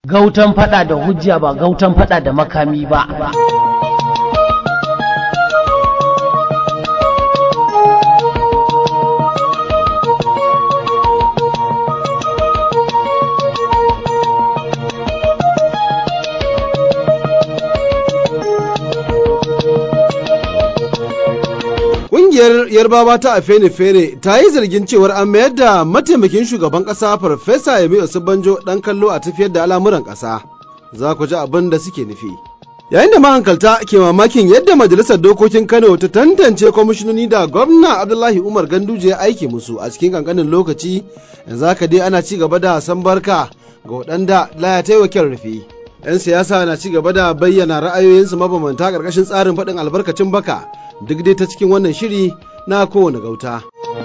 gautan fada da hujja ba gautan fada da makami ba Ƙungiyar Yarbawa ta Afenifere ta yi zargin cewar an mayar da mataimakin shugaban ƙasa Farfesa Yemi Osibanjo ɗan kallo a tafiyar da al'amuran ƙasa. Za ku ji abin da suke nufi. Yayin da mahankalta ke mamakin yadda Majalisar Dokokin Kano ta tantance kwamishinoni da gwamna Abdullahi Umar Ganduje ya aiki musu a cikin kankanin lokaci, yanzu haka dai ana ci gaba da san barka ga waɗanda laya ta yi wa rufi. 'Yan siyasa na ci gaba da bayyana ra'ayoyinsu mabambanta ƙarƙashin tsarin faɗin albarkacin baka. duk dai ta cikin wannan shiri na kowane gauta.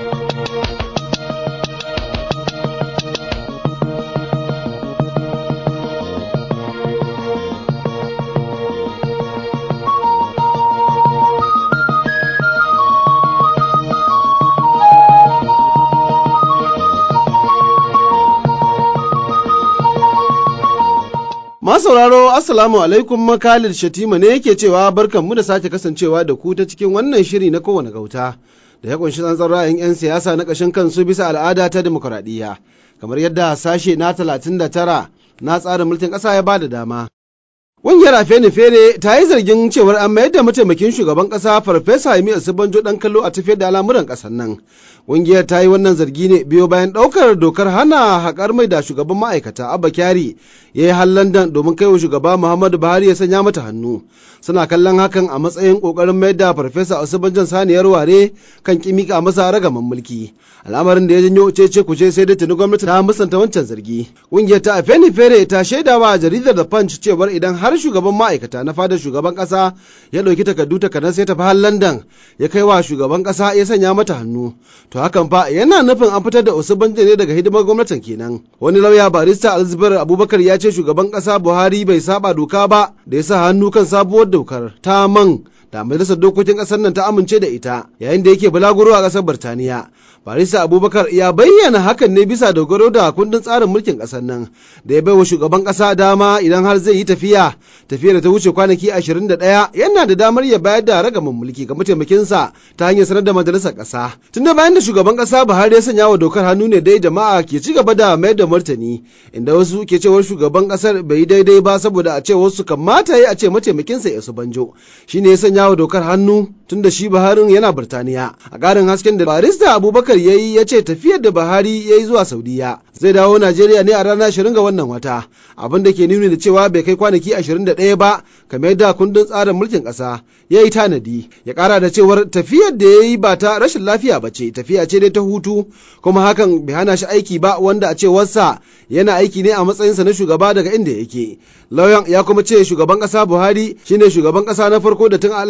sauraro assalamu alaikum makalil shatima ne yake cewa barkanmu da sake kasancewa da ku ta cikin wannan shiri na kowane gauta da ya kunshi tsantsan ra'ayin 'yan siyasa na ƙashin kansu bisa al'ada ta demokuraɗiyya kamar yadda sashe na 39 na tsarin mulkin ƙasa ya ba da dama Ƙungiyar Afenifere ta yi zargin cewar an mayar da mataimakin shugaban ƙasa Farfesa Yemi Osibanjo ɗan kallo a tafiyar da al'amuran ƙasar nan. Ƙungiyar ta yi wannan zargi ne biyo bayan ɗaukar dokar hana haƙar mai da shugaban ma'aikata Abba Kyari ya yi har London domin kai wa shugaba Muhammadu Buhari ya sanya mata hannu. Suna kallon hakan a matsayin ƙoƙarin mayar da Farfesa Osibanjon saniyar ware kan kimika masa ragaman mulki. Al'amarin da ya janyo cece kuce sai dai tuni gwamnati ta musanta wancan zargi. Ƙungiyar ta Afenifere ta shaidawa jaridar da Punch cewar idan har shugaban ma'aikata na fadar shugaban kasa ya ɗauki takardu takardar sai tafi har London ya kai wa shugaban kasa ya sanya mata hannu. To hakan fa yana nufin an fitar da Osubanjo ne daga hidimar gwamnatin kenan. Wani lauya barista Alzubar Abubakar ya ce shugaban kasa Buhari bai saba doka ba da ya sa hannu kan sabuwar dokar ta man da majalisar dokokin kasar nan ta amince da ita yayin da yake bulaguro a kasar Birtaniya. Barista Abubakar ya bayyana hakan ne bisa dogaro da kundin tsarin mulkin kasar nan da ya bai wa shugaban kasa dama idan har zai yi tafiya tafiyar da ta wuce kwanaki 21 yana da damar ya bayar da ragamin mulki ga mataimakinsa ta hanyar sanar da majalisar kasa. Tunda bayan da shugaban kasa Buhari ya sanya wa dokar hannu ne dai jama'a ke ci gaba da mayar da martani inda wasu ke cewar shugaban kasar bai yi daidai ba saboda a ce wasu kamata ya a ce mataimakinsa ya su banjo shine ya sanya wa dokar hannu tunda shi Buharin yana Birtaniya. A ƙarin hasken da barista Abubakar ya yi ya ce tafiyar da Buhari ya yi zuwa Saudiya zai dawo Najeriya ne a ranar 20 ga wannan wata abin da ke nuni da cewa bai kai kwanaki 21 ba kamar yadda kundin tsarin mulkin ƙasa ya yi tanadi ya ƙara da cewar tafiyar da ya yi ba ta rashin lafiya ba ce tafiya ce dai ta hutu kuma hakan bai hana shi aiki ba wanda a cewarsa yana aiki ne a matsayinsa na shugaba daga inda yake lauyan ya kuma ce shugaban ƙasa Buhari shine shugaban ƙasa na farko da tun a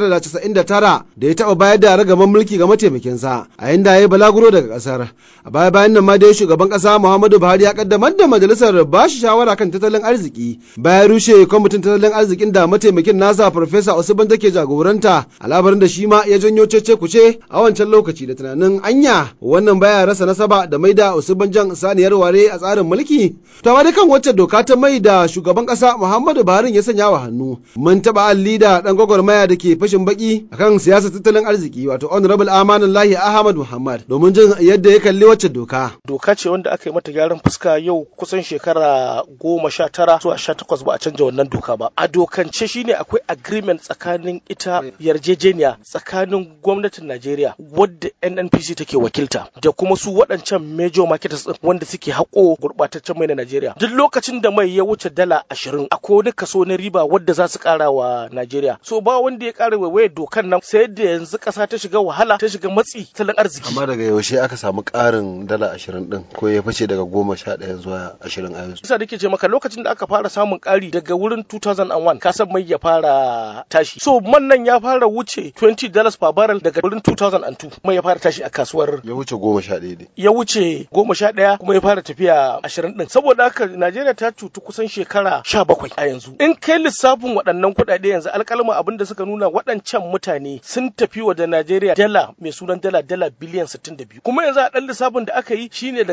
1999 da ya taɓa bayar da ragaman mulki ga mataimakinsa a yayin da ya yi balaguro daga ƙasar a baya bayan nan ma dai shugaban ƙasa Muhammadu Buhari ya kaddamar da majalisar ba shi shawara kan tattalin arziki bayan rushe kwamitin tattalin arzikin da mataimakin nasa Farfesa Usman take jagoranta a labarin da shi ma ya janyo cece kuce a wancan lokaci da tunanin anya wannan baya rasa nasaba da mai da Usman jan saniyar ware a tsarin mulki to amma kan wacce doka ta mai da shugaban ƙasa Muhammadu Buhari ya sanya wa hannu mun taɓa alli da ɗan gwagwarmaya da ke fashin baki akan siyasar tattalin arziki wato honorable Amanullahi Ahmad Muhammad domin jin yadda ya kalli wacce doka. Doka ce wanda aka yi mata gyaran fuska yau kusan shekara goma sha tara zuwa sha takwas ba a canja wannan doka ba. A dokance shine akwai agreement tsakanin ita yarjejeniya tsakanin gwamnatin Najeriya wadda NNPC take wakilta da kuma su waɗancan major marketers din wanda suke haƙo gurɓataccen mai na Najeriya. Duk lokacin da mai ya wuce dala ashirin akwai wani kaso na riba wadda za su ƙara wa Najeriya. So ba wanda ya ƙara waiwaye dokan nan sai da yanzu ƙasa ta shiga wahala ta shiga matsi tattalin arziki. Amma daga yaushe aka samu ƙarin dala ashirin ɗin ko ya fice daga goma sha ɗaya zuwa ashirin a yanzu. Isa da ke ce maka lokacin da aka fara samun ƙari daga wurin 2001 kasan mai ya fara tashi. So man nan ya fara wuce 20 dollars per barrel daga wurin 2002 mai ya fara tashi a kasuwar. Ya wuce goma sha ɗaya ne. Ya wuce goma sha ɗaya kuma ya fara tafiya ashirin ɗin. Saboda haka Najeriya ta cutu kusan shekara sha bakwai a yanzu. In kai lissafin waɗannan kuɗaɗe yanzu alƙalma abin da suka nuna waɗancan mutane sun tafi wa da Najeriya dala mai sunan dala dala biliyan 62 kuma yanzu a ɗan lissafin da aka yi shine daga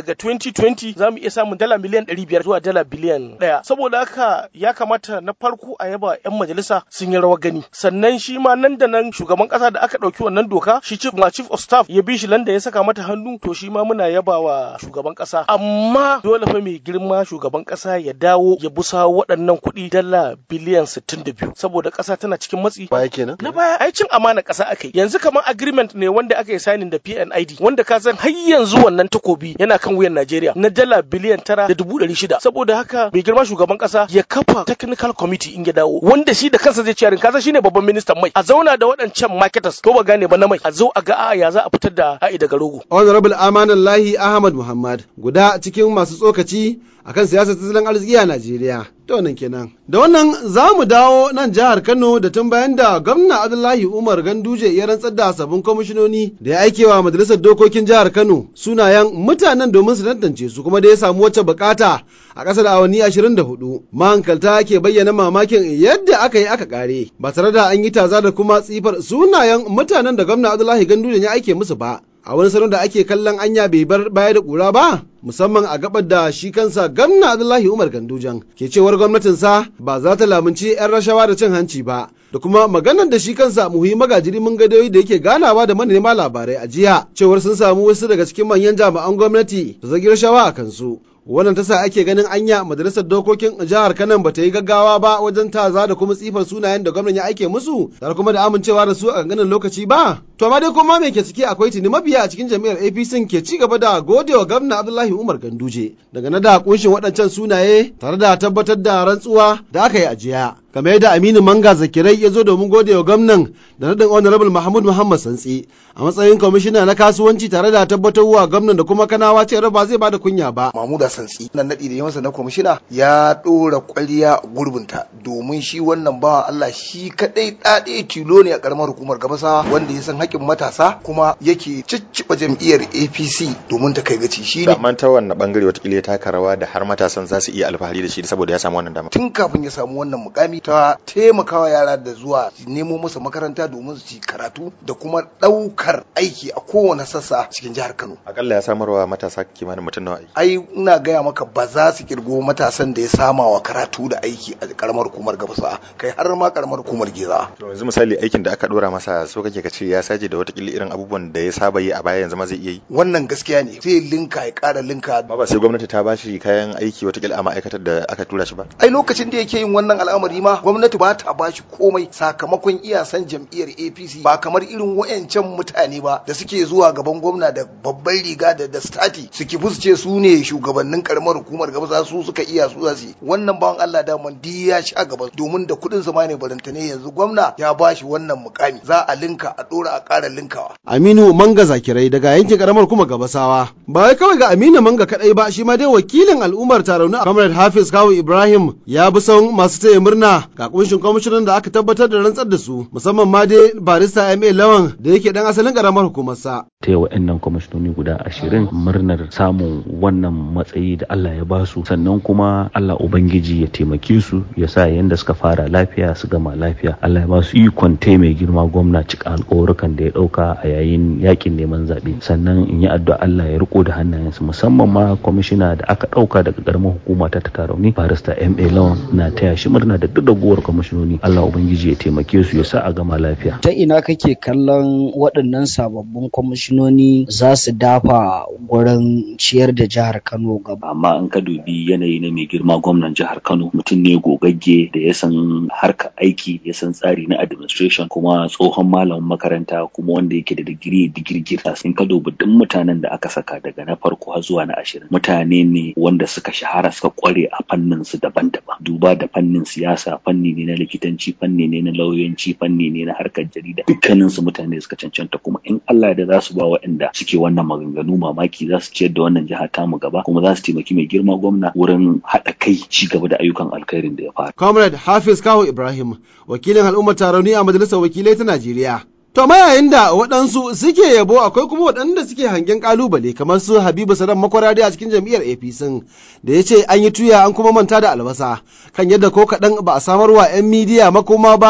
2020 za mu iya samun dala miliyan 500 zuwa dala biliyan ɗaya saboda haka ya kamata na farko a yaba 'yan majalisa sun yi rawar gani sannan shi ma nan da nan shugaban ƙasa da aka ɗauki wannan doka shi chief ma chief of staff ya bi shi landa ya saka mata hannu to shi ma muna yaba wa shugaban ƙasa amma dole fa mai girma shugaban ƙasa ya dawo ya busa waɗannan kuɗi dala biliyan 62 saboda ƙasa tana cikin matsi baya kenan na baya ai cin amana ƙasa aka yi yanzu kamar agreement ne wanda aka yi signing da PNID wanda ka san har yanzu wannan takobi yana kan wuyan Najeriya na dala biliyan tara da dubu ɗari shida saboda haka mai girma shugaban ƙasa ya kafa technical committee in ya dawo wanda shi da kansa zai ciyarin kasa shine babban ministan mai a zauna da waɗancan marketers ko ba gane ba na mai a zo a ga a ya za a fitar da a'i daga rogo honorable amanullahi ahmad muhammad guda cikin masu tsokaci akan siyasar tattalin arziki a Najeriya. Da wannan kenan. Da wannan za mu dawo nan jihar Kano da tun bayan da gwamna Abdullahi Umar Ganduje ya rantsar da sabbin kwamishinoni da ya aikewa majalisar dokokin jihar Kano sunayen mutanen domin su tantance su kuma da ya samu wacce bukata a ƙasar awanni 24. Mahankalta ke bayyana mamakin yadda aka yi aka kare ba tare da an yi taza da kuma tsifar sunayen mutanen da gwamna Abdullahi Ganduje ya aike musu ba. a wani salon da ake kallon anya bai bar baya da ƙura ba musamman a gabar da shi kansa gamna Abdullahi Umar Gandujan ke cewar gwamnatinsa ba za ta lamunci 'yan rashawa da cin hanci ba da kuma maganar da shi kansa muhimmi magajiri mun gadoyi da yake ganawa da manema labarai a jiya cewar sun samu wasu daga cikin manyan jami'an gwamnati da zagi rashawa a kansu wannan tasa ake ganin anya majalisar dokokin jihar kanan bata yi gaggawa ba wajen taza da kuma tsifar sunayen da gwamnan ya aike musu tare kuma da amincewa da su a ganin lokaci ba to amma dai kuma me ke ciki akwai tuni mabiya a cikin jami'ar APC ke ci gaba da godewa gwamna Abdullahi Umar Ganduje daga na da kunshin waɗancan sunaye tare da tabbatar da rantsuwa da aka yi a jiya kamar yadda Aminu Manga Zakirai ya zo domin gode wa gwamnan da nadin Honorable Mahmud Muhammad Santsi a matsayin kwamishina na kasuwanci tare da tabbatarwa gwamnan da kuma kanawa cewa ba zai bada kunya ba. Mahmud Santsi nan nadi da ya masa na kwamishina ya dora kwalliya gurbinta domin shi wannan bawan Allah shi kadai dade tilo ne a karamar hukumar Gabasa wanda ya san haƙƙin matasa kuma yake cicciɓa jam'iyyar APC domin ta kai gaci shi ne. Amma ta wannan bangare watakila ya taka rawa da har matasan za su iya alfahari da shi saboda ya samu wannan dama. Tun kafin ya samu wannan mukami ta taimakawa yara da zuwa nemo musu makaranta domin su ci karatu da kuma ɗaukar aiki a kowane sassa cikin jihar Kano. Akalla ya samarwa matasa kimanin mutum nawa aiki. Ai ina gaya maka ba za su kirgo matasan da ya sama wa karatu da aiki a karamar hukumar Gabasa kai har ma karamar hukumar Geza. To yanzu misali aikin da aka dora masa so kake ka ce ya saje da watakila irin abubuwan da ya saba yi a baya yanzu ma zai iya yi. Wannan gaskiya ne zai linka ya ƙara linka. Ba ba sai gwamnati ta bashi kayan aiki watakila a ma'aikatar da aka tura shi ba. Ai lokacin da yake yin wannan al'amari ma gwamnati ba ta bashi komai sakamakon iyasan jam'iyyar APC ba kamar irin wayancan mutane ba da suke zuwa gaban gwamna da babban riga da da stati suke fusce su ne shugabannin karamar hukumar gaba za su suka iya su za su wannan bawan Allah da man ya sha gaba domin da kudin sa ma ne barantane yanzu gwamna ya bashi wannan mukami za a linka a dora a ƙara linkawa Aminu Manga Zakirai daga yankin karamar kuma Gabasawa ba wai kawai ga Aminu Manga kadai ba shi ma dai wakilin al'ummar Tarauni Comrade Hafiz Kawu Ibrahim ya bi son masu taya murna ga kunshin kwamishinan da aka tabbatar da rantsar da su musamman ma dai barista MA Lawan da yake dan asalin karamar hukumarsa. ta wa'annan kwamishinoni guda ashirin murnar samun wannan matsayi da Allah ya basu sannan kuma Allah Ubangiji ya taimake su ya sa yadda suka fara lafiya su gama lafiya Allah ya ba su ikon mai girma gwamna cika alƙawarukan da ya ɗauka a yayin yakin neman zaɓe sannan in yi addu'a Allah ya riko da hannayensu musamman ma kwamishina da aka ɗauka daga ƙaramar hukuma ta ta tarauni barista MA Lawan na taya shi murna da duk ragowar kwamishinoni Allah Ubangiji ya taimake su ya sa a gama lafiya. Ta ina kake kallon waɗannan sababbin kwamishinoni za su dafa gurin ciyar da jihar Kano gaba. Amma in ka dubi yanayi na mai girma gwamnan jihar Kano mutum ne gogagge da ya san harka aiki ya san tsari na administration kuma tsohon malamin makaranta kuma wanda yake da digiri digirgir. In ka dubi duk mutanen da aka saka daga na farko har zuwa na ashirin mutane ne wanda suka shahara suka kware a fannin su daban-daban. Duba da fannin siyasa fanni ne na likitanci fanni ne na lauyanci fanni ne na harkar jarida dukkanin su mutane suka cancanta kuma in Allah da za su ba waɗanda suke wannan maganganu mamaki za su ciyar da wannan jiha tamu gaba kuma za su taimaki mai girma gwamna wurin haɗa kai ci gaba da ayyukan alkhairin da ya fara. Comrade Hafiz Kawo Ibrahim wakilin al'ummar tarauni a majalisar wakilai ta Najeriya. To ma yayin da waɗansu suke yabo akwai kuma waɗanda suke hangen ƙalubale kamar su Habibu Sadan makwarari a cikin jam'iyyar APC da ya ce an yi tuya an kuma manta da albasa kan yadda ko kaɗan ba a samarwa 'yan midiya makoma ba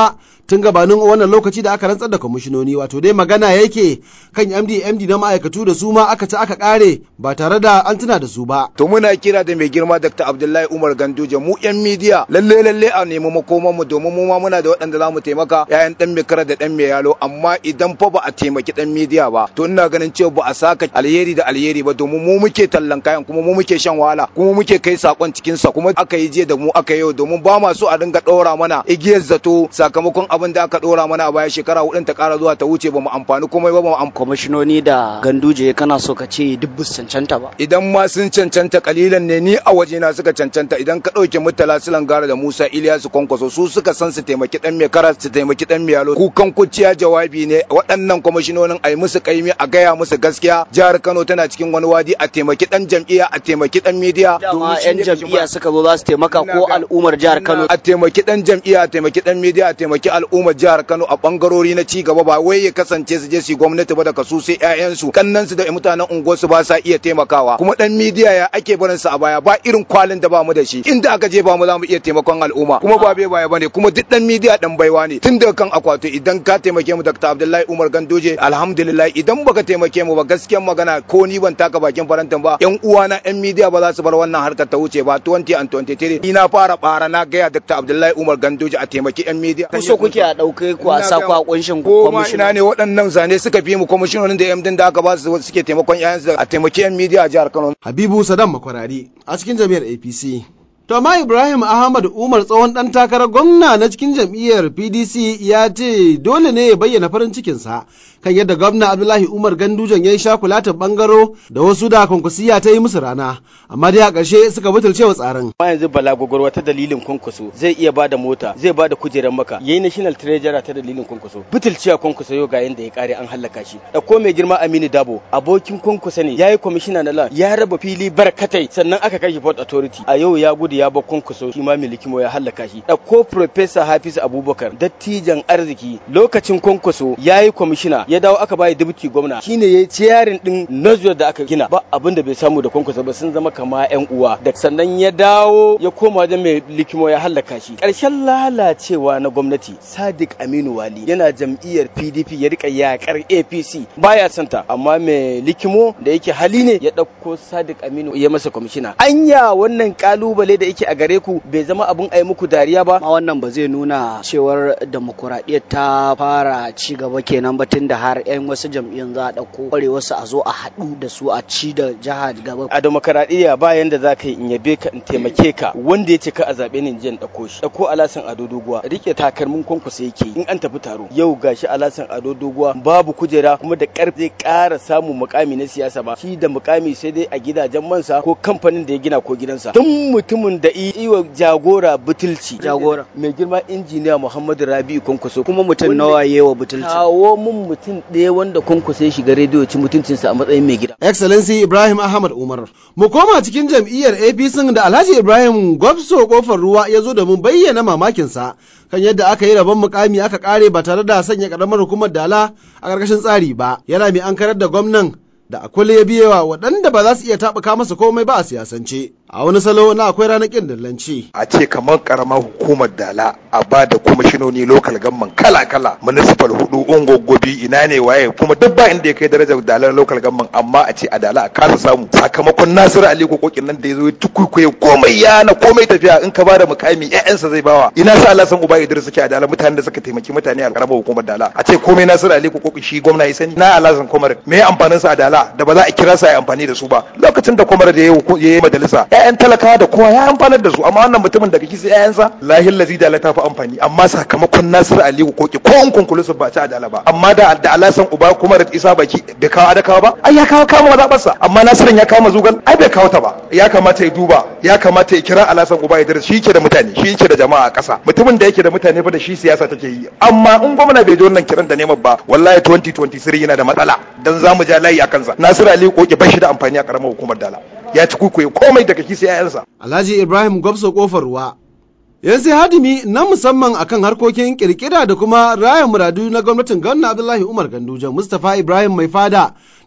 tun gabanin wannan lokaci da aka rantsar da kwamishinoni wato dai magana yake kan MD MD na ma'aikatu da su ma aka ci aka kare ba tare da an tuna da su ba. To muna kira da mai girma Dr. Abdullahi Umar Ganduje mu yan midiya lalle lalle a nemi makoman mu domin mu ma muna da waɗanda za mu taimaka yayan dan mai kara da dan mai yalo amma idan fa ba a taimaki dan midiya ba to ina ganin cewa ba a saka alheri da alheri ba domin mu muke tallan kayan kuma mu muke shan wahala kuma muke kai sakon cikin sa kuma aka yi je da mu aka yau domin ba ma so a dinga ɗora mana igiyar zato sakamakon abin da aka ɗora mana a baya shekara hudun ta ƙara zuwa ta wuce ba mu amfani komai ba ba mu amfani. Kwamishinoni da ganduje kana so ka ce duk bus cancanta ba. Idan ma sun cancanta kalilan ne ni a wajena suka cancanta idan ka ɗauke mutala silan gara da Musa Iliyasu Kwankwaso su suka san su taimaki ɗan mai kara su taimaki ɗan mai yalo kukan kuciya jawabi ne waɗannan kwamishinonin a yi musu kaimi a gaya musu gaskiya jihar Kano tana cikin wani wadi a taimaki ɗan jam'iyya a taimaki ɗan midiya. Dama 'yan jam'iyya suka zo za su taimaka ko al'ummar jihar Kano. A taimaki ɗan jam'iyya a taimaki ɗan midiya a taimaki al'ummar jihar Kano a bangarori na ci gaba ba wai ya kasance su je su gwamnati ba da kasu sai ƴaƴansu kannansu da mutanen unguwarsu ba sa iya taimakawa kuma dan midiya ya ake barin sa a baya ba irin kwalin da ba mu da shi inda aka je ba mu za mu iya taimakon al'umma kuma ba bai baya bane kuma duk dan midiya dan baiwa ne tun daga kan akwato idan ka taimake mu Dr. Abdullahi Umar Gandoje alhamdulillah idan baka taimake mu ba gaskiyar magana ko ni ban taka bakin farantin ba yan uwana yan midiya ba za su bar wannan harkar ta wuce ba 20 and 23 ni na fara bara na gaya Dr. Abdullahi Umar Gandoje a taimaki yan midiya Ku so kuke a ɗauke ku a sa ku a kunshin ko ma ina ne waɗannan zane suka fi mu kwamishinonin da yamdin da aka ba su suke taimakon yayansu a taimaki yan midiya a jihar Kano. Habibu Sadam Makwarari a cikin jami'ar APC. To amma Ibrahim Ahmad Umar tsohon ɗan takarar gwamna na cikin jam'iyyar PDC ya ce dole ne ya bayyana farin cikinsa kan yadda gwamna Abdullahi Umar Gandujan ya yi shakulatin bangaro da wasu da kwankwasiya ta yi musu rana, amma dai a ƙarshe suka butulce wa tsarin. Ma yanzu Bala Gogorwa ta dalilin kwankwaso zai iya bada mota, zai bada kujerar maka, yayi National Treasurer ta dalilin kwankwaso. Butulciya kwankwaso yau ga yanda ya kare an hallaka shi. Ɗauko mai girma Aminu Dabo, abokin kwankwaso ne, yayi kwamishina na land, ya raba fili barkatai, sannan aka kai shi Port Authority. A yau ya gudu ya bar kwankwaso, shi ma milikimo ya hallaka shi. Ɗauko Professor Hafiz Abubakar, dattijan arziki, lokacin kwankwaso yayi kwamishina, ya dawo aka bayi dubuti gwamna shine yayi ciyarin din Nazwa da aka gina ba abin da bai samu da kwankwasa ba sun zama kama yan uwa da sannan ya dawo ya koma wajen mai likimo ya hallaka shi karshen lalacewa na gwamnati Sadiq Aminu Wali yana jam'iyyar PDP ya rika yakar APC baya santa amma mai likimo da yake hali ne ya dauko Sadiq Aminu ya masa kwamishina anya wannan kalubale da yake a gare ku bai zama abun ai muku dariya ba ma wannan ba zai nuna cewar demokuraɗiyyar ta fara ci gaba kenan ba tun da har 'yan wasu jam'iyyun za a ɗauko ƙware wasu a zo a haɗu da su a ci da jiha gaba. A demokaradiyya ba yanda za ka yi in yabe ka in taimake ka wanda ya ce ka a zaɓe ni jiyan ɗauko shi. Ɗauko alasan ado doguwa rike takalmin kwankwasa yake in an tafi taro. Yau gashi alasan ado doguwa babu kujera kuma da ƙarfi zai ƙara samun mukami na siyasa ba. Shi da mukami sai dai a gidajen mansa ko kamfanin da ya gina ko gidansa. Tun mutumin da iwa jagora butulci. Jagora. Mai girma injiniya Muhammadu Rabi'u Kwankwaso. Kuma mutum nawa yewa butulci. Kawo mun mutum ɗaya wanda kwankwasa ya shiga rediyo ci mutuncinsa a matsayin mai gida. Excellency Ibrahim Ahmad Umar. Mu koma cikin jam'iyyar APC da Alhaji Ibrahim Gwabso kofar ruwa ya zo domin bayyana mamakinsa kan yadda aka yi rabon mukami aka kare ba tare da sanya karamar hukumar dala a ƙarƙashin tsari ba. Yana mai ankarar da gwamnan da akwai ya biyewa waɗanda ba za su iya taɓuka masa komai ba a siyasance. A wani salo na akwai ranar ƙin dillanci. A ce kamar ƙaramar hukumar dala a ba da kwamishinoni lokal gamman kala-kala municipal hudu ungogobi ina ne waye kuma duk ba inda ya kai darajar dalar lokal gamman amma a ce a dala a kasa samu sakamakon Nasiru Ali kokokin nan da ya zo ya tukuikuye komai ya na komai tafiya in ka ba da mukami ƴaƴansa zai bawa ina sa Allah san uba Idris suke a dala mutanen da suka taimaki mutane a ƙaramar hukumar dala a ce komai Nasiru Ali kokokin shi gwamna ya sani na Allah san komar me amfanin sa a dala da ba za a kira sa ya amfani da su ba lokacin da kwamar da ya yi majalisa ƴaƴan talakawa da kowa ya amfanar da su amma wannan mutumin daga kisa ƴaƴansa lahin lazi da ta fi amfani amma sakamakon Nasiru Aliyu koki ko in kunkulusu ba ci adala ba amma da da alasan uba kuma da isa baki bai kawo adakawa ba ai ya kawo kama zaɓarsa amma Nasirin ya kawo mazugal ai bai kawo ta ba ya kamata ya duba ya kamata ya kira alasan uba ya shi yake da mutane shi yake da jama'a a ƙasa mutumin da yake da mutane fa da shi siyasa take yi amma in gwamna bai ji wannan kiran da neman ba wallahi 2023 yana da matsala dan zamu ja layi a kansa Nasiru Aliyu koki ba shi da amfani a karamar hukumar dala ya ci kukuye komai daga kisa yayansa Alhaji Ibrahim Gwabso kofar ruwa yan sai hadimi na musamman akan harkokin kirkira da kuma raya muradu na gwamnatin gwamna Abdullahi Umar Ganduje Mustapha Ibrahim mai fada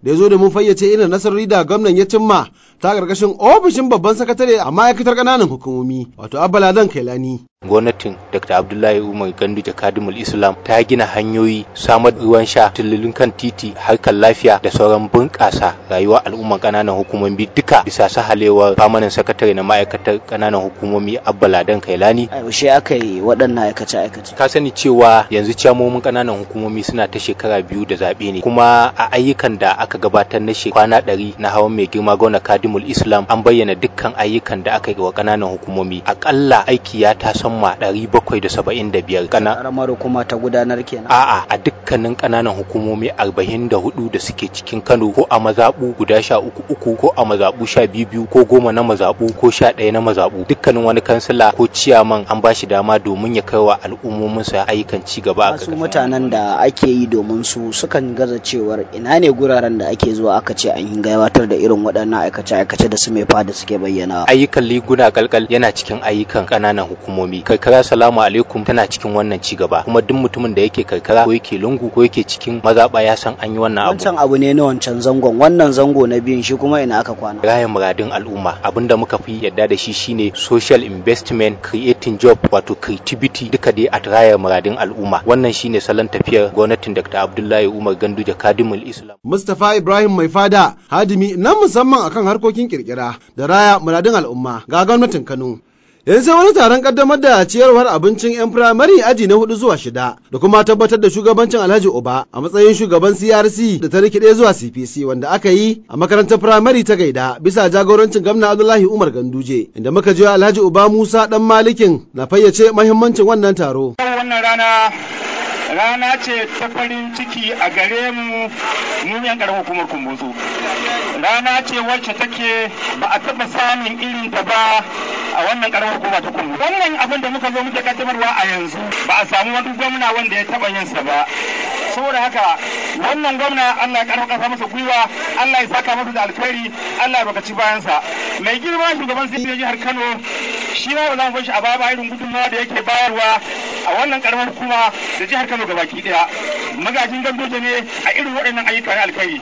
da ya zo da mun fayyace irin nasarori da gwamnan ya cimma ta ƙarƙashin ofishin babban sakatare a ma'aikatar ƙananan hukumomi wato Abbaladan Kailani. gwamnatin dr abdullahi umar gandu jakadimul islam ta gina hanyoyi samar ruwan sha tululun kan titi harkar lafiya da sauran bunƙasa rayuwar al'umman ƙananan hukumomi duka bisa sahalewar famanin sakatare na ma'aikatar ƙananan hukumomi abba ladan kailani a yaushe aka yi waɗannan aikace aikace ka sani cewa yanzu ciyamomin ƙananan hukumomi suna ta shekara biyu da zaɓe ne kuma a ayyukan da aka gabatar na kwana ɗari na hawan mai girma gwamna kadimul islam an bayyana dukkan ayyukan da aka yi wa ƙananan hukumomi aƙalla aiki ya tasan sama ɗari bakwai da saba'in da biyar kana karamar hukuma ta gudanar kenan a'a a dukkanin ƙananan hukumomi arba'in da hudu da suke cikin kano ko a mazaɓu guda sha uku uku ko a mazaɓu sha biyu biyu ko goma na mazaɓu ko sha ɗaya na mazaɓu dukkanin wani kansila ko ciyaman an ba shi dama domin ya kai wa al'ummominsa ayyukan ci gaba a su mutanen da ake yi domin su sukan gaza cewar ina ne guraren da ake zuwa aka ce an yi gabatar da irin waɗannan aikace-aikace da su mai fada suke bayyana ayyukan liguna kalkal yana cikin ayyukan ƙananan hukumomi karkara salamu alaikum tana cikin wannan ci gaba kuma duk mutumin da yake karkara ko yake lungu ko yake cikin mazaɓa ya san an yi wannan abu wancan abu ne na wancan zangon wannan zango na biyun shi kuma ina aka kwana raya muradin al'umma abinda muka fi yadda da shi shine social investment creating job wato creativity duka dai a raya muradin al'umma wannan shine salon tafiyar gwamnatin Dr. Abdullahi Umar Ganduje Kadimul Islam Mustapha Ibrahim Mai Fada hadimi na musamman akan harkokin kirkira da raya muradin al'umma ga gwamnatin Kano yanzu sai wani taron kaddamar da ciyarwar abincin 'yan firamare aji na hudu zuwa shida da kuma tabbatar da shugabancin alhaji oba a matsayin shugaban crc da ta rikide zuwa cpc wanda aka yi a makarantar firamare ta gaida bisa jagorancin gwamna abdullahi umar ganduje inda muka je alhaji oba musa dan malikin na fayyace mahimmancin wannan taro wannan rana rana ce ta farin ciki a gare mu mu yan karamar hukumar kumbutsu rana ce wacce take ba a taɓa samun irin ta ba a wannan karamar hukuma ta kumbutsu wannan abin da muka zo muke kaddamarwa a yanzu ba a samu wani gwamna wanda ya taɓa yin sa ba saboda haka wannan gwamna Allah ya karfafa kasa masa gwiwa Allah ya saka masa da alkhairi Allah ya bakaci bayansa mai girma shugaban sai jihar Kano shi ma ba za mu bar shi a baya ba irin gudunmawa da yake bayarwa a wannan karamar hukuma da jihar Kano gabaki daya magajin gandoje ne a irin waɗannan ayyuka na alkhairi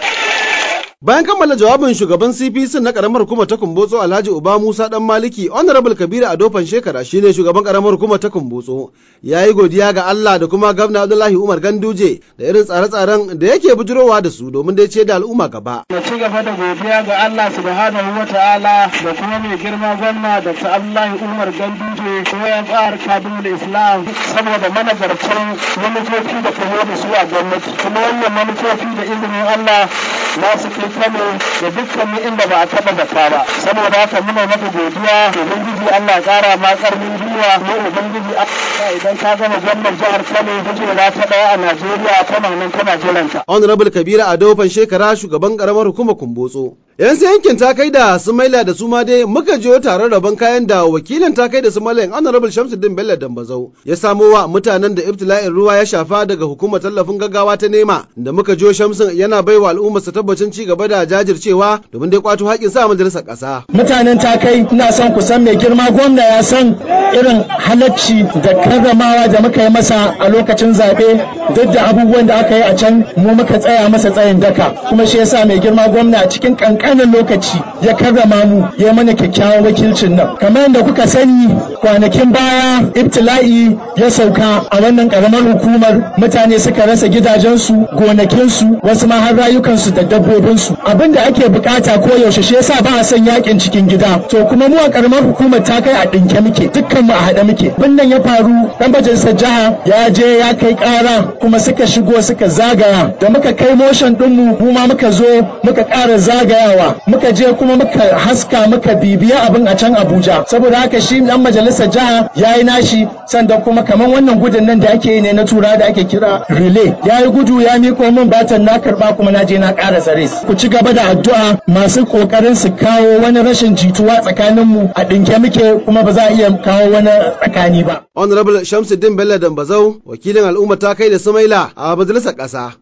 Bayan kammala jawabin shugaban CPC na karamar hukumar ta Kumbotso Alhaji Uba Musa Dan Maliki, Honorable Kabiru Adofan Shekara shine shugaban karamar hukumar ta Kumbotso. Ya yi godiya ga Allah da kuma Gwamna Abdullahi Umar Ganduje da irin tsare-tsaren da yake bujurowa da su domin dai ce da al'umma gaba. Na ci gaba da godiya ga Allah subhanahu wa ta'ala da kuma mai girma gwamna Dr. Abdullahi Umar Ganduje ko ya tsara kadimul Islam saboda managartan manufofi da kuma da su a gwamnati. Kuma wannan manufofi da izinin Allah na su kai Kano da dukkanin inda ba a taɓa zaka ba saboda haka muna maka godiya ubangiji Allah ya ƙara ma ƙarfin gwiwa mu ubangiji Allah idan ka gama gwamnan jihar Kano kujera ta ɗaya a Najeriya tana nan tana jiranta. Honorable Kabiru Adofan Shekara shugaban karamar hukumar Kumbotso. Yan sai yankin ta kai da Sumaila da Suma dai muka jiyo taron rabon kayan da wakilin ta kai da Sumaila Honorable Shamsuddin Bello Dambazau ya samo wa mutanen da ibtila'in ruwa ya shafa daga hukumar tallafin gaggawa ta nema da muka jiyo Shamsun yana baiwa al'ummarsa tabbacin ci gaba da jajircewa domin dai kwato haƙƙin sa majalisar ƙasa. Mutanen ta kai ina son ku san mai girma gwamna ya san irin halacci da karramawa da muka yi masa a lokacin zaɓe duk da abubuwan da aka yi a can mu muka tsaya masa tsayin daka kuma shi yasa mai girma gwamna a cikin kankanin lokaci ya karrama mu ya mana kyakkyawan wakilcin nan kamar yadda kuka sani kwanakin baya ibtila'i ya sauka a wannan karamar hukumar mutane suka rasa gidajensu gonakinsu wasu ma har rayukansu da dabbobinsu abin da ake bukata ko yaushe shi yasa ba a son yakin cikin gida to kuma mu a karamar hukumar ta kai a dinke muke dukkan mu a haɗe muke wannan ya faru dan majalisar jiha ya je ya kai ƙara kuma suka shigo suka zagaya da muka kai motion ɗinmu mu ma muka zo muka ƙara zagayawa muka je kuma muka haska muka bibiya abin a can Abuja saboda haka shi dan majalisar jiha ya yi nashi sannan kuma kamar wannan gudun nan da ake yi ne na tura da ake kira relay ya yi gudu ya miko min batan na karba kuma na je na ƙara tsare ku ci gaba da addu'a masu ƙoƙarin su kawo wani rashin jituwa tsakaninmu a ɗinke muke kuma ba za a iya kawo wani tsakani ba. Honorable Shamsuddin Bello Dambazau wakilin al'umma ta kai da Sumaila a majalisar ƙasa.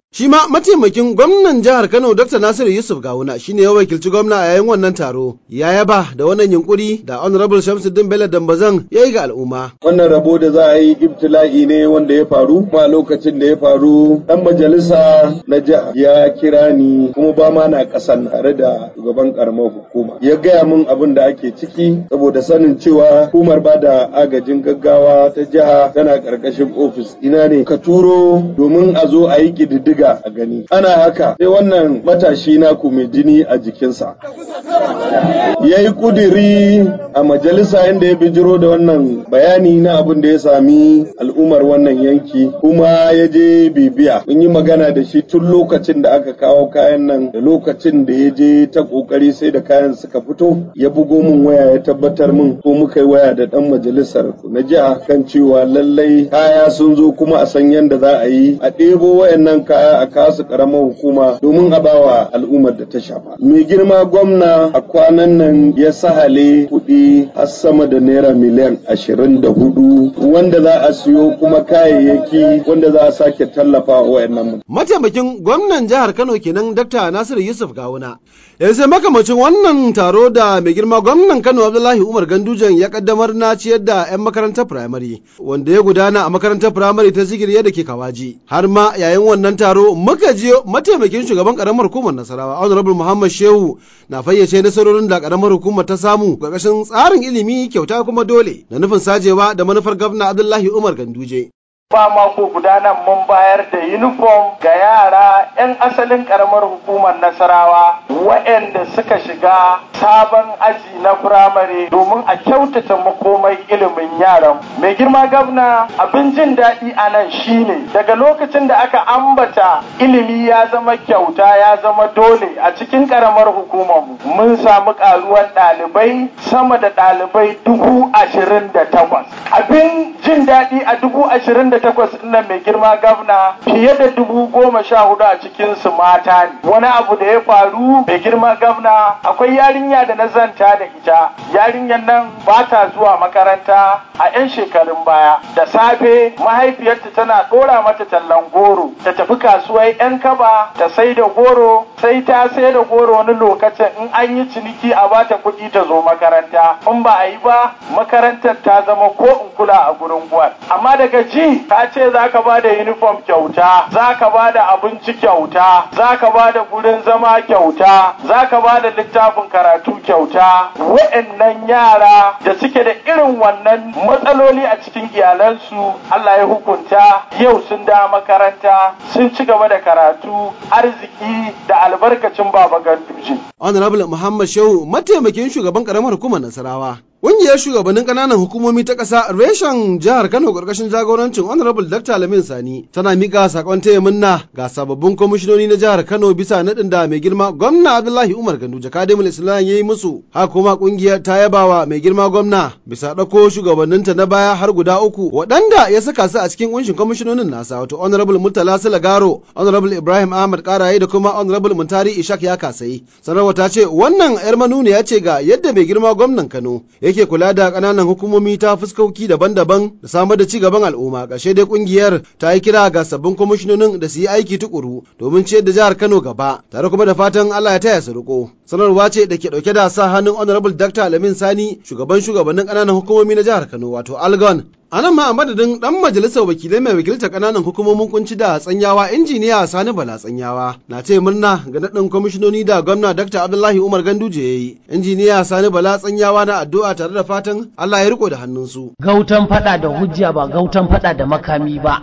Shi ma mataimakin gwamnan jihar Kano Dr. Nasiru Yusuf Gawuna shine ya wakilci gwamna a yayin wannan taro. Ya yaba da wannan yunkuri da Honorable Shamsuddin Bello Dambazan ya yi ga al'umma. Wannan rabo da za a yi ibtila'i ne wanda ya faru kuma lokacin da ya faru dan majalisa na jiha ya kira ni kuma ba ma na kasan tare da shugaban karamar hukuma. Ya gaya min abin da ake ciki saboda sanin cewa hukumar ba da agajin gaggawa ta jiha tana karkashin ofis ina ne ka turo domin a zo a yi ƙididdiga diga a gani ana haka sai wannan matashi na mai jini a jikinsa ya yi kudiri a majalisa inda ya bijiro da wannan bayani na abin da ya sami al'ummar wannan yanki kuma ya je bibiya mun yi magana da shi tun lokacin da aka kawo kayan nan da lokacin da ya je ta kokari sai da kayan suka fito ya bugo min waya ya tabbatar min ko muka yi waya da dan majalisar na jiha kan cewa lallai kaya sun zo kuma a san yadda za a yi a ɗebo wayannan kaya a kasu karamar hukuma domin a bawa al'ummar da ta shafa. Mai girma gwamna a kwanan nan ya sahale kuɗi har sama da naira miliyan ashirin da hudu wanda za a siyo kuma kayayyaki wanda za a sake tallafa wa wayannan Mataimakin gwamnan jihar Kano kenan Dr. Nasiru Yusuf Gawuna. Yanzu sai makamacin wannan taro da mai girma gwamnan Kano Abdullahi Umar Gandujan ya kaddamar na ciyar da 'yan makarantar firamare wanda ya gudana a makarantar firamare ta zigiriya da ke Kawaji. Har ma yayin wannan taro muka je mataimakin shugaban karamar hukumar Nasarawa Honorable Muhammad Shehu na fayyace nasarorin da karamar hukumar ta samu ƙarƙashin tsarin ilimi kyauta kuma dole da nufin sajewa da manufar gwamna Abdullahi Umar Ganduje. ba mako guda nan mun bayar da uniform ga yara 'yan asalin karamar hukumar nasarawa waɗanda suka shiga sabon aji na firamare domin a kyautata makomai ilimin yaran mai girma gabna abin jin daɗi a nan shine daga lokacin da aka ambata ilimi ya zama kyauta ya zama dole a cikin karamar hukumar mun samu ƙaruwar ɗalibai sama da ɗalibai dubu ashirin da takwas abin jin daɗi a dubu ashirin da takwas nan mai girma gavna fiye da dubu goma sha hudu a cikin su mata ne wani abu da ya faru mai girma gavna akwai yarinya da na zanta da ita yarinyar nan ba ta zuwa makaranta a 'yan shekarun baya da safe mahaifiyarta tana ɗora mata tallan goro ta tafi kasuwar 'yan kaba ta sai da goro sai ta sai da goro wani lokacin in an yi ciniki a bata kuɗi ta zo makaranta in ba a yi ba makarantar ta zama ko in kula a gurin gwal amma daga ji ka ce za ka ba da uniform kyauta za ka ba da abinci kyauta za ka ba da gurin zama kyauta za ka ba da littafin karatu kyauta wa'annan yara da suke da irin wannan matsaloli a cikin iyalansu Allah ya hukunta yau sun da makaranta sun ci gaba da karatu arziki da albarkacin baba ganduje Honorable Muhammad Shehu mataimakin shugaban karamar hukumar Nasarawa Ƙungiyar shugabannin ƙananan hukumomi ta ƙasa reshen jihar Kano ƙarƙashin jagorancin Honorable Dr. Lamin Sani tana miƙa saƙon taya munna ga sababbin kwamishinoni na jihar Kano bisa naɗin da mai girma gwamna Abdullahi Umar Gandu Jakadimul Islam ya yi musu. Haka kuma ƙungiyar ta yabawa mai girma gwamna bisa ɗauko shugabanninta na baya har guda uku waɗanda ya saka su a cikin ƙunshin kwamishinonin nasa wato Honorable Murtala Silagaro, Honorable Ibrahim Ahmad Karaye da kuma Honorable Muntari Ishak ya kasai. Sanarwa ta ce wannan 'yar manuniya ce ga yadda mai girma gwamnan Kano yake kula da ƙananan hukumomi ta fuskoki daban-daban da samar da ci gaban al'umma ƙarshe dai ƙungiyar ta yi kira ga sabbin kwamishinonin da su yi aiki tukuru domin ciyar da jihar Kano gaba tare kuma da fatan Allah ya taya su riko sanarwa ce da ke ɗauke da sa hannun honorable Dr. Alamin Sani shugaban shugabannin ƙananan hukumomi na jihar Kano wato Algon A nan ma a madadin ɗan majalisar wakilai mai wakiltar ƙananan hukumomin kunci da tsanyawa injiniya Sani Bala tsanyawa na ce murna ga naɗin kwamishinoni da gwamna Dr. Abdullahi Umar Ganduje ya yi. Injiniya Sani Bala tsanyawa na addu'a tare da fatan Allah ya riko da hannunsu. Gautan faɗa da hujja ba gautan faɗa da makami ba.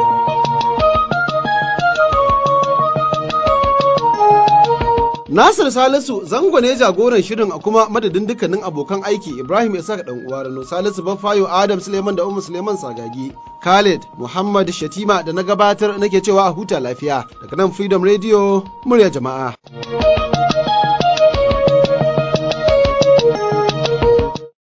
Nasir Salisu zango ne jagoran shirin a kuma madadin dukkanin abokan aiki Ibrahim Isa dan uwa Rano Salisu Bafayo Adam Suleiman da Ummu Suleiman Sagagi Khalid Muhammad Shatima da na gabatar nake cewa a huta lafiya daga nan Freedom Radio murya jama'a.